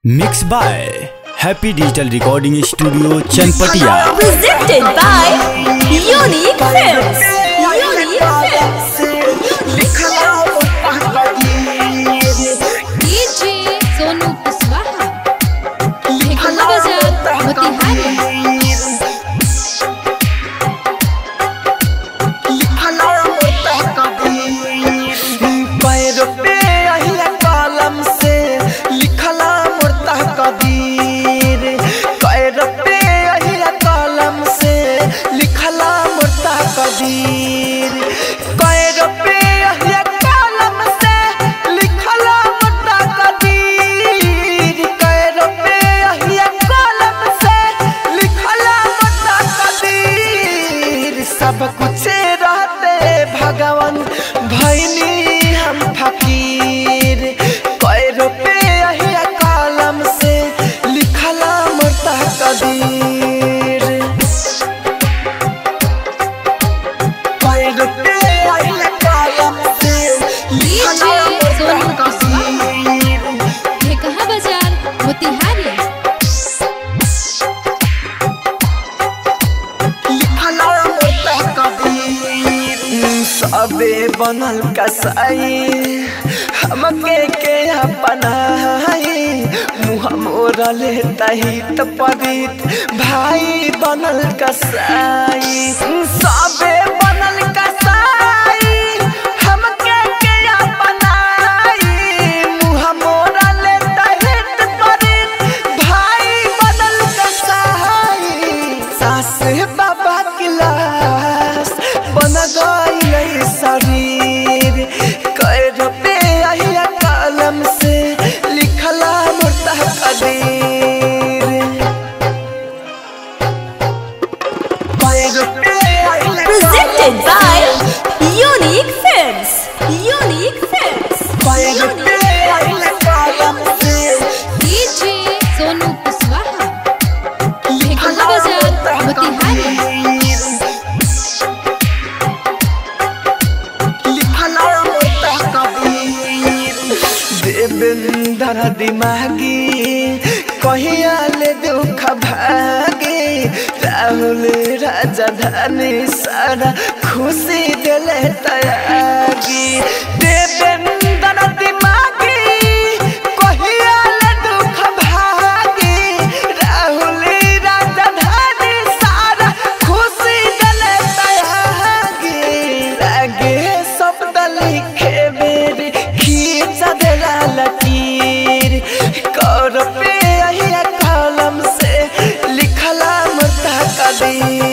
Mix by happy digital recording studio Chanpatia presented by Unique Films. Unique Films. DJ Sonu Kushwaha Dhekua बाजार मोतिहारी पैर पे अहिया कलम से लिखला मुर्ता कबीर पैर पे अहिया कलम से लिखला मुर्ता कबीर पैर पे अहिया कलम से लिखला मुर्ता कबीर पैर पे अहिया कलम से लिखला मुर्ता कबीर सब कुछ रहते भगवान भैनी हम फकीर कई रुपए अहिया कलम से लिखला मुर्ता कबीर कई रुपए अहिया कलम से लिखला मुर्ता कबीर ढेकुआ बाजार मोतिहारी सबे बनल कसाई हमके के अपनाई मुँह मोरले तहित पवित भाई बनल कसाई सबे बनल कसाई हमके के अपनाई मुँह मोरले तहित पवित भाई बनल कसाई सास बाबा की लाश बन गई शरीर कई रुपए अहिया कलम से लिखला मुर्ता कदीर कई रुपए अहिया Presented by Unique Films. Unique Films. कई रुपए अहिया कलम से डीजे सोनू कुशवाहा ढेकुआ बाजार मोतिहारी देवेंद्र दिमागी कहिया ले दुख भागे राहुल राजधानी सारा खुशी दिले तयागी देवेंद्र दिमागी कहिया ले दुख भागे राहुल राजधानी सारा खुशी दिले तयागी लागे शब्द लिखे बेरी खींच देला लकीर कर पे अहिया कलम से लिखला मुर्ता कदीर